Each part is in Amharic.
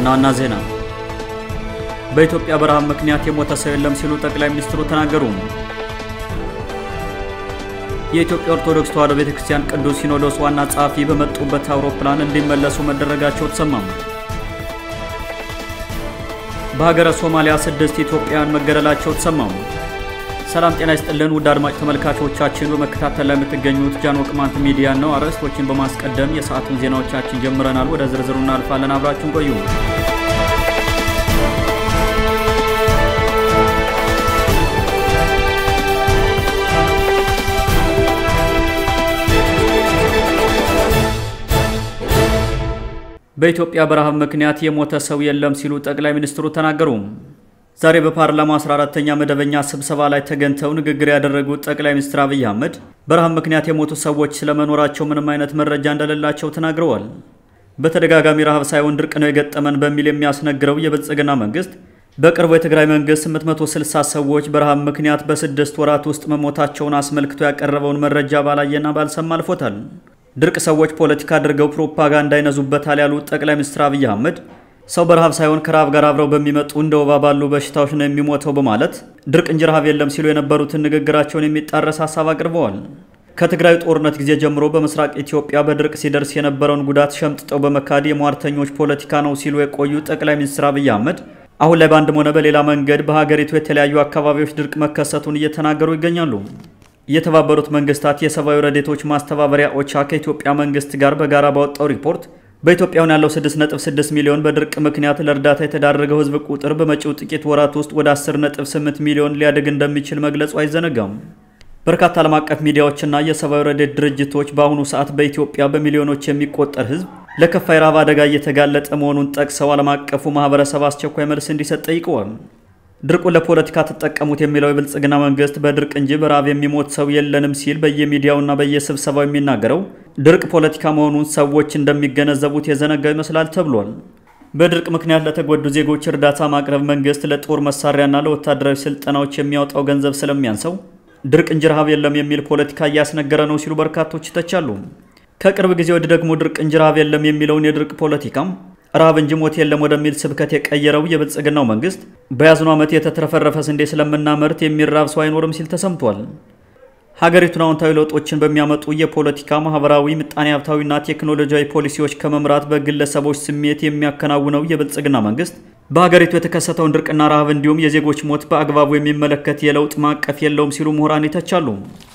ዋና ዋና ዜና በኢትዮጵያ በረሃብ ምክንያት የሞተ ሰው የለም ሲሉ ጠቅላይ ሚኒስትሩ ተናገሩ። የኢትዮጵያ ኦርቶዶክስ ተዋሕዶ ቤተክርስቲያን ቅዱስ ሲኖዶስ ዋና ጸሐፊ በመጡበት አውሮፕላን እንዲመለሱ መደረጋቸው ተሰማም። በሀገረ ሶማሊያ ስድስት ኢትዮጵያውያን መገደላቸው ተሰማሙ። ሰላም ጤና ይስጥልን ውድ አድማጭ ተመልካቾቻችን፣ በመከታተል ላይ የምትገኙት ጃን ቅማንት ሚዲያ ነው። አርዕስቶችን በማስቀደም የሰዓቱን ዜናዎቻችን ጀምረናል። ወደ ዝርዝሩ እናልፋለን። አብራችሁን ቆዩ። በኢትዮጵያ በረሃብ ምክንያት የሞተ ሰው የለም ሲሉ ጠቅላይ ሚኒስትሩ ተናገሩ። ዛሬ በፓርላማው 14ተኛ መደበኛ ስብሰባ ላይ ተገኝተው ንግግር ያደረጉት ጠቅላይ ሚኒስትር አብይ አህመድ በረሃብ ምክንያት የሞቱ ሰዎች ስለመኖራቸው ምንም አይነት መረጃ እንደሌላቸው ተናግረዋል። በተደጋጋሚ ረሃብ ሳይሆን ድርቅ ነው የገጠመን በሚል የሚያስነግረው የብልጽግና መንግስት በቅርቡ የትግራይ መንግስት 860 ሰዎች በረሃብ ምክንያት በስድስት ወራት ውስጥ መሞታቸውን አስመልክቶ ያቀረበውን መረጃ ባላየና ባልሰማ አልፎታል። ድርቅ ሰዎች ፖለቲካ አድርገው ፕሮፓጋንዳ ይነዙበታል ያሉት ጠቅላይ ሚኒስትር አብይ አህመድ ሰው በረሃብ ሳይሆን ከረሃብ ጋር አብረው በሚመጡ እንደ ወባ ባሉ በሽታዎች ነው የሚሞተው በማለት ድርቅ እንጂ ረሃብ የለም ሲሉ የነበሩትን ንግግራቸውን የሚጣረስ ሀሳብ አቅርበዋል። ከትግራይ ጦርነት ጊዜ ጀምሮ በምስራቅ ኢትዮጵያ በድርቅ ሲደርስ የነበረውን ጉዳት ሸምጥጠው በመካድ የሟርተኞች ፖለቲካ ነው ሲሉ የቆዩ ጠቅላይ ሚኒስትር አብይ አህመድ አሁን ላይ በአንድም ሆነ በሌላ መንገድ በሀገሪቱ የተለያዩ አካባቢዎች ድርቅ መከሰቱን እየተናገሩ ይገኛሉ። የተባበሩት መንግስታት የሰብአዊ ረዴቶች ማስተባበሪያ ኦቻ ከኢትዮጵያ መንግስት ጋር በጋራ ባወጣው ሪፖርት በኢትዮጵያውን ያለው 6.6 ሚሊዮን በድርቅ ምክንያት ለእርዳታ የተዳረገው ህዝብ ቁጥር በመጪው ጥቂት ወራት ውስጥ ወደ 10.8 ሚሊዮን ሊያድግ እንደሚችል መግለጹ አይዘነጋም። በርካታ ዓለም አቀፍ ሚዲያዎችና የሰብአዊ ረዴት ድርጅቶች በአሁኑ ሰዓት በኢትዮጵያ በሚሊዮኖች የሚቆጠር ህዝብ ለከፋ የረሃብ አደጋ እየተጋለጠ መሆኑን ጠቅሰው ዓለም አቀፉ ማህበረሰብ አስቸኳይ መልስ እንዲሰጥ ጠይቀዋል። ድርቁን ለፖለቲካ ተጠቀሙት የሚለው የብልጽግና መንግስት በድርቅ እንጂ በረሃብ የሚሞት ሰው የለንም ሲል በየሚዲያውና በየስብሰባው የሚናገረው ድርቅ ፖለቲካ መሆኑን ሰዎች እንደሚገነዘቡት የዘነጋው ይመስላል ተብሏል። በድርቅ ምክንያት ለተጎዱ ዜጎች እርዳታ ማቅረብ መንግስት ለጦር መሳሪያና ለወታደራዊ ስልጠናዎች የሚያወጣው ገንዘብ ስለሚያንሰው ድርቅ እንጂ ረሃብ የለም የሚል ፖለቲካ እያስነገረ ነው ሲሉ በርካቶች ይተቻሉ። ከቅርብ ጊዜ ወዲህ ደግሞ ድርቅ እንጂ ረሃብ የለም የሚለውን የድርቅ ፖለቲካም ረሃብ እንጂ ሞት የለም ወደሚል ስብከት የቀየረው የብልጽግናው መንግስት በያዝነው ዓመት የተትረፈረፈ ስንዴ ስለምናመርት የሚራብ ሰው አይኖርም ሲል ተሰምቷል። ሀገሪቱን አዎንታዊ ለውጦችን በሚያመጡ የፖለቲካ፣ ማህበራዊ፣ ምጣኔ ሀብታዊና ቴክኖሎጂያዊ ፖሊሲዎች ከመምራት በግለሰቦች ስሜት የሚያከናውነው የብልጽግና መንግስት በሀገሪቱ የተከሰተውን ድርቅና ረሃብ እንዲሁም የዜጎች ሞት በአግባቡ የሚመለከት የለውጥ ማዕቀፍ የለውም ሲሉ ምሁራን ይተቻሉ።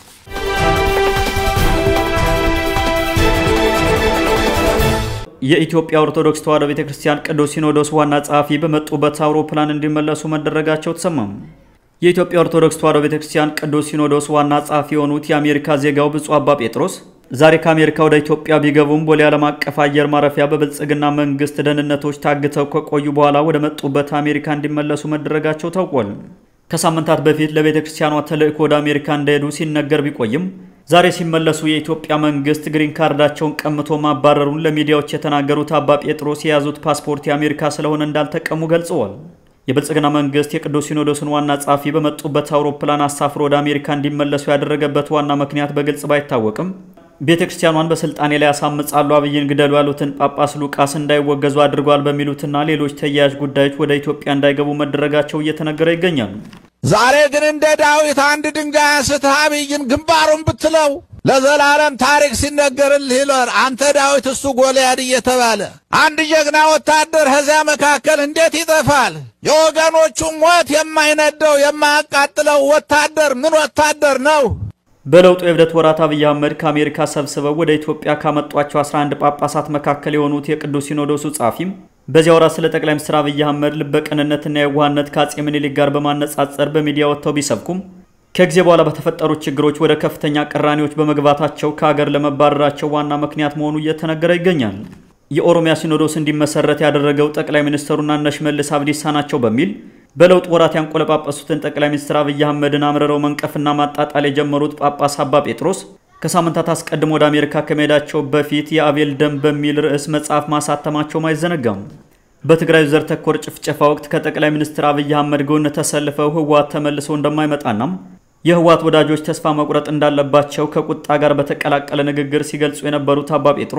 የኢትዮጵያ ኦርቶዶክስ ተዋሕዶ ቤተ ክርስቲያን ቅዱስ ሲኖዶስ ዋና ጸሐፊ በመጡበት አውሮፕላን እንዲመለሱ መደረጋቸው ተሰማም። የኢትዮጵያ ኦርቶዶክስ ተዋሕዶ ቤተ ክርስቲያን ቅዱስ ሲኖዶስ ዋና ጸሐፊ የሆኑት የአሜሪካ ዜጋው ብፁዕ አባ ጴጥሮስ ዛሬ ከአሜሪካ ወደ ኢትዮጵያ ቢገቡም ቦሌ ዓለም አቀፍ አየር ማረፊያ በብልጽግና መንግስት ደህንነቶች ታግተው ከቆዩ በኋላ ወደ መጡበት አሜሪካ እንዲመለሱ መደረጋቸው ታውቋል። ከሳምንታት በፊት ለቤተ ክርስቲያኗ ተልእኮ ወደ አሜሪካ እንደሄዱ ሲነገር ቢቆይም ዛሬ ሲመለሱ የኢትዮጵያ መንግስት ግሪን ካርዳቸውን ቀምቶ ማባረሩን ለሚዲያዎች የተናገሩት አባ ጴጥሮስ የያዙት ፓስፖርት የአሜሪካ ስለሆነ እንዳልተቀሙ ገልጸዋል። የብልጽግና መንግስት የቅዱስ ሲኖዶስን ዋና ጸሐፊ በመጡበት አውሮፕላን አሳፍሮ ወደ አሜሪካ እንዲመለሱ ያደረገበት ዋና ምክንያት በግልጽ ባይታወቅም ቤተ ክርስቲያኗን በስልጣኔ ላይ ያሳምጻሉ፣ አብይን ግደሉ ያሉትን ጳጳስ ሉቃስ እንዳይወገዙ አድርጓል በሚሉትና ሌሎች ተያያዥ ጉዳዮች ወደ ኢትዮጵያ እንዳይገቡ መደረጋቸው እየተነገረ ይገኛል። ዛሬ ግን እንደ ዳዊት አንድ ድንጋይ አንስተህ አብይን ግንባሩን ብትለው ለዘላለም ታሪክ ሲነገርልህ ይለር አንተ ዳዊት እሱ ጎልያድ እየተባለ አንድ ጀግና ወታደር ከዚያ መካከል እንዴት ይጠፋል? የወገኖቹ ሞት የማይነደው የማያቃጥለው ወታደር ምን ወታደር ነው? በለውጡ የእብደት ወራት አብይ አህመድ ከአሜሪካ ሰብስበው ወደ ኢትዮጵያ ካመጧቸው 11 ጳጳሳት መካከል የሆኑት የቅዱስ ሲኖዶሱ ጸሐፊም በዚያ ወራት ስለ ጠቅላይ ሚኒስትር አብይ አህመድ ልበቅንነትና የዋህነት ከአጼ ምኒልክ ጋር በማነጻጸር በሚዲያ ወጥተው ቢሰብኩም ከጊዜ በኋላ በተፈጠሩ ችግሮች ወደ ከፍተኛ ቅራኔዎች በመግባታቸው ከሀገር ለመባረራቸው ዋና ምክንያት መሆኑ እየተነገረ ይገኛል። የኦሮሚያ ሲኖዶስ እንዲመሰረት ያደረገው ጠቅላይ ሚኒስትሩና እነ ሽመልስ አብዲሳ ናቸው በሚል በለውጥ ወራት ያንቆለጳጳሱትን ጠቅላይ ሚኒስትር አብይ አህመድን አምርረው መንቀፍና ማጣጣል የጀመሩት ጳጳስ አባ ጴጥሮስ ከሳምንታት አስቀድሞ ወደ አሜሪካ ከመሄዳቸው በፊት የአቤል ደም በሚል ርዕስ መጽሐፍ ማሳተማቸውም አይዘነጋም። በትግራይ ዘር ተኮር ጭፍጨፋ ወቅት ከጠቅላይ ሚኒስትር አብይ አህመድ ጎን ተሰልፈው ህወሓት ተመልሶ እንደማይመጣናም የህወሓት ወዳጆች ተስፋ መቁረጥ እንዳለባቸው ከቁጣ ጋር በተቀላቀለ ንግግር ሲገልጹ የነበሩት አባ ጴጥሮስ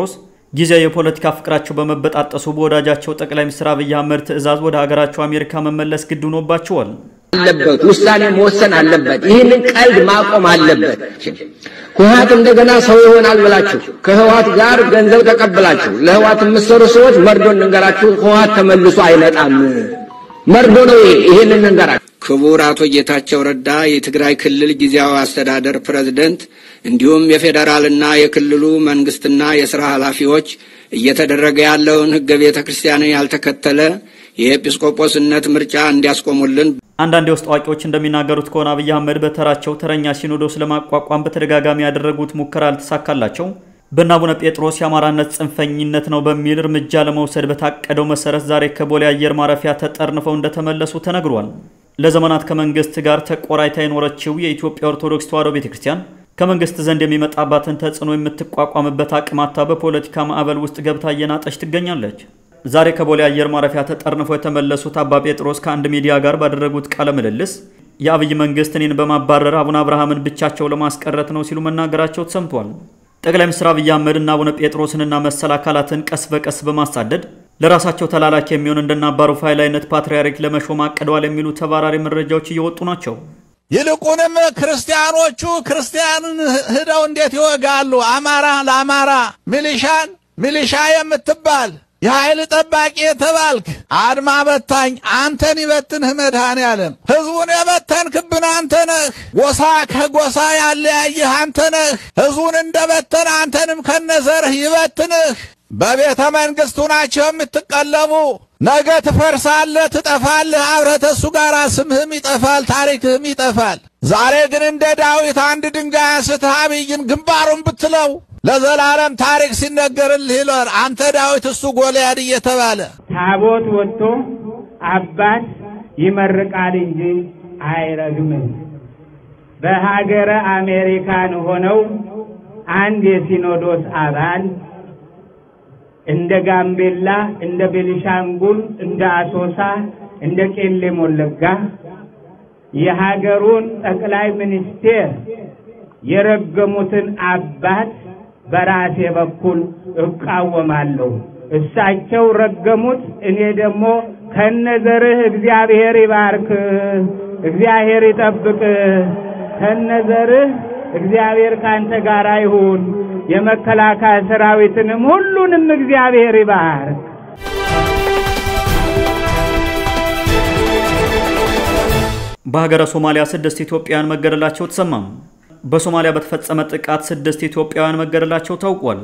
ጊዜያዊ የፖለቲካ ፍቅራቸው በመበጣጠሱ በወዳጃቸው ጠቅላይ ሚኒስትር አብይ አህመድ ትዕዛዝ ወደ ሀገራቸው አሜሪካ መመለስ ግድ ሆኖባቸዋል። አለበት ውሳኔ መወሰን አለበት። ይህንን ቀልድ ማቆም አለበት። ህወሓት እንደገና ሰው ይሆናል ብላችሁ ከህወሓት ጋር ገንዘብ ተቀብላችሁ ለህወሓት የምትሰሩ ሰዎች መርዶ እንንገራችሁ፣ ህወሓት ተመልሶ አይመጣም። መርዶ ነው ይሄ። ይህንን እንገራችሁ። ክቡር አቶ ጌታቸው ረዳ የትግራይ ክልል ጊዜያዊ አስተዳደር ፕሬዝደንት፣ እንዲሁም የፌዴራልና የክልሉ መንግስትና የስራ ኃላፊዎች እየተደረገ ያለውን ህገ ቤተ ክርስቲያንን ያልተከተለ የኤጲስቆጶስነት ምርጫ እንዲያስቆሙልን አንዳንድ የውስጥ አዋቂዎች እንደሚናገሩት ከሆነ አብይ አህመድ በተራቸው ተረኛ ሲኖዶስ ለማቋቋም በተደጋጋሚ ያደረጉት ሙከራ አልተሳካላቸው በእነ አቡነ ጴጥሮስ የአማራነት ጽንፈኝነት ነው በሚል እርምጃ ለመውሰድ በታቀደው መሰረት ዛሬ ከቦሌ አየር ማረፊያ ተጠርንፈው እንደተመለሱ ተነግሯል። ለዘመናት ከመንግስት ጋር ተቆራይታ የኖረችው የኢትዮጵያ ኦርቶዶክስ ተዋሕዶ ቤተ ክርስቲያን ከመንግስት ዘንድ የሚመጣባትን ተጽዕኖ የምትቋቋምበት አቅማታ በፖለቲካ ማዕበል ውስጥ ገብታ እየናጠች ትገኛለች። ዛሬ ከቦሌ አየር ማረፊያ ተጠርንፈው የተመለሱት አባ ጴጥሮስ ከአንድ ሚዲያ ጋር ባደረጉት ቃለ ምልልስ የአብይ መንግስት እኔን በማባረር አቡነ አብርሃምን ብቻቸው ለማስቀረት ነው ሲሉ መናገራቸው ተሰምቷል። ጠቅላይ ሚኒስትር አብይ አህመድ እና አቡነ ጴጥሮስንና መሰል አካላትን ቀስ በቀስ በማሳደድ ለራሳቸው ተላላኪ የሚሆን እንደነ አባ ሩፋኤል አይነት ፓትርያርክ ለመሾም አቅደዋል የሚሉ ተባራሪ መረጃዎች እየወጡ ናቸው። ይልቁንም ክርስቲያኖቹ ክርስቲያንን ሂደው እንዴት ይወጋሉ? አማራ ለአማራ ሚሊሻን ሚሊሻ የምትባል የኃይል ጠባቂ የተባልክ አድማ በታኝ አንተን ይበትንህ መድኃኔዓለም። ሕዝቡን የበተንክብን አንተ ነህ። ጎሳ ከጎሳ ያለያየህ አንተ ነህ። ሕዝቡን እንደ በተን አንተንም ከነዘርህ ይበትንህ። በቤተ መንግሥቱ ናቸው የምትቀለቡ። ነገ ትፈርሳለህ፣ ትጠፋለህ። አብረህ ተሱ ጋር ስምህም ይጠፋል፣ ታሪክህም ይጠፋል። ዛሬ ግን እንደ ዳዊት አንድ ድንጋይ አንስተህ አብይን ግንባሩን ብትለው ለዘላለም ታሪክ ሲነገርልህ ይለር አንተ ዳዊት እሱ ጎልያድ እየተባለ ታቦት ወጥቶ አባት ይመርቃል እንጂ አይረግምም። በሀገረ አሜሪካን ሆነው አንድ የሲኖዶስ አባል እንደ ጋምቤላ፣ እንደ ቤኒሻንጉል፣ እንደ አሶሳ፣ እንደ ቄለም ወለጋ የሀገሩን ጠቅላይ ሚኒስቴር የረገሙትን አባት በራሴ በኩል እቃወማለሁ። እሳቸው ረገሙት፣ እኔ ደግሞ ከነዘርህ እግዚአብሔር ይባርክ፣ እግዚአብሔር ይጠብቅ፣ ከነዘርህ እግዚአብሔር ካንተ ጋር ይሁን፣ የመከላከያ ሰራዊትንም ሁሉንም እግዚአብሔር ይባርክ። በሀገረ ሶማሊያ ስድስት ኢትዮጵያውያን መገደላቸው ተሰማም። በሶማሊያ በተፈጸመ ጥቃት ስድስት ኢትዮጵያውያን መገደላቸው ታውቋል።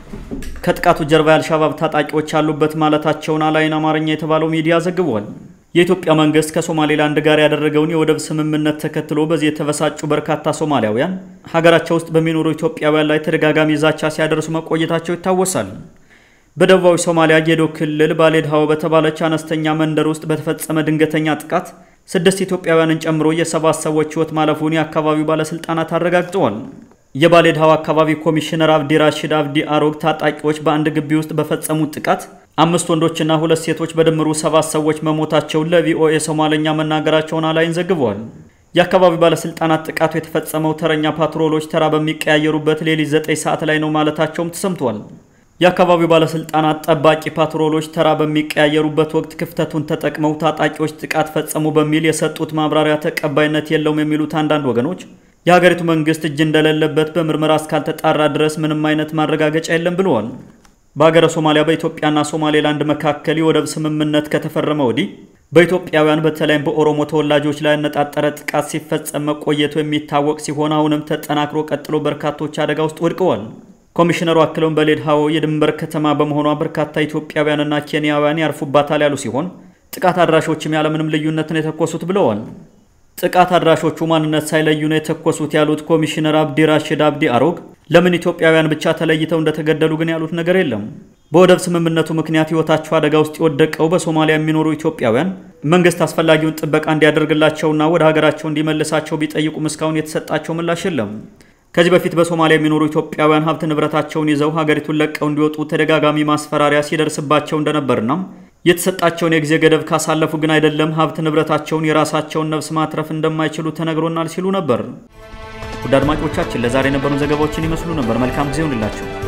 ከጥቃቱ ጀርባ የአልሻባብ ታጣቂዎች ያሉበት ማለታቸውን አላይን አማርኛ የተባለው ሚዲያ ዘግቧል። የኢትዮጵያ መንግስት ከሶማሌላንድ ጋር ያደረገውን የወደብ ስምምነት ተከትሎ በዚህ የተበሳጩ በርካታ ሶማሊያውያን ሀገራቸው ውስጥ በሚኖሩ ኢትዮጵያውያን ላይ ተደጋጋሚ ዛቻ ሲያደርሱ መቆየታቸው ይታወሳል። በደቡባዊ ሶማሊያ ጌዶ ክልል ባሌድሃው በተባለች አነስተኛ መንደር ውስጥ በተፈጸመ ድንገተኛ ጥቃት ስድስት ኢትዮጵያውያንን ጨምሮ የሰባት ሰዎች ሕይወት ማለፉን የአካባቢው ባለስልጣናት አረጋግጠዋል። የባሌድሃው አካባቢ ኮሚሽነር አብዲ ራሺድ አብዲ አሮግ ታጣቂዎች በአንድ ግቢ ውስጥ በፈጸሙት ጥቃት አምስት ወንዶችና ሁለት ሴቶች በድምሩ ሰባት ሰዎች መሞታቸውን ለቪኦኤ ሶማለኛ መናገራቸውን አላይን ዘግቧል። የአካባቢው ባለስልጣናት ጥቃቱ የተፈጸመው ተረኛ ፓትሮሎች ተራ በሚቀያየሩበት ሌሊት ዘጠኝ ሰዓት ላይ ነው ማለታቸውም ተሰምቷል። የአካባቢው ባለስልጣናት ጠባቂ ፓትሮሎች ተራ በሚቀያየሩበት ወቅት ክፍተቱን ተጠቅመው ታጣቂዎች ጥቃት ፈጸሙ በሚል የሰጡት ማብራሪያ ተቀባይነት የለውም የሚሉት አንዳንድ ወገኖች የሀገሪቱ መንግስት እጅ እንደሌለበት በምርመራ እስካልተጣራ ድረስ ምንም አይነት ማረጋገጫ የለም ብለዋል። በሀገረ ሶማሊያ በኢትዮጵያና ሶማሌላንድ መካከል የወደብ ስምምነት ከተፈረመ ወዲህ በኢትዮጵያውያን በተለይም በኦሮሞ ተወላጆች ላይ ያነጣጠረ ጥቃት ሲፈጸም መቆየቱ የሚታወቅ ሲሆን አሁንም ተጠናክሮ ቀጥሎ በርካቶች አደጋ ውስጥ ወድቀዋል። ኮሚሽነሩ አክለውን በሌድሃዎ የድንበር ከተማ በመሆኗ በርካታ ኢትዮጵያውያንና ኬንያውያን ያርፉባታል ያሉ ሲሆን ጥቃት አድራሾችም ያለምንም ልዩነት ነው የተኮሱት ብለዋል። ጥቃት አድራሾቹ ማንነት ሳይለዩ ነው የተኮሱት ያሉት ኮሚሽነር አብዲ ራሽድ አብዲ አሮግ ለምን ኢትዮጵያውያን ብቻ ተለይተው እንደተገደሉ ግን ያሉት ነገር የለም። በወደብ ስምምነቱ ምክንያት ሕይወታቸው አደጋ ውስጥ የወደቀው በሶማሊያ የሚኖሩ ኢትዮጵያውያን መንግስት አስፈላጊውን ጥበቃ እንዲያደርግላቸውና ወደ ሀገራቸው እንዲመልሳቸው ቢጠይቁም እስካሁን የተሰጣቸው ምላሽ የለም። ከዚህ በፊት በሶማሊያ የሚኖሩ ኢትዮጵያውያን ሀብት ንብረታቸውን ይዘው ሀገሪቱን ለቀው እንዲወጡ ተደጋጋሚ ማስፈራሪያ ሲደርስባቸው እንደነበርና የተሰጣቸውን የጊዜ ገደብ ካሳለፉ ግን አይደለም ሀብት ንብረታቸውን የራሳቸውን ነፍስ ማትረፍ እንደማይችሉ ተነግሮናል ሲሉ ነበር። ውድ አድማጮቻችን ለዛሬ የነበሩን ዘገባዎችን ይመስሉ ነበር። መልካም ጊዜ ይሁንላችሁ።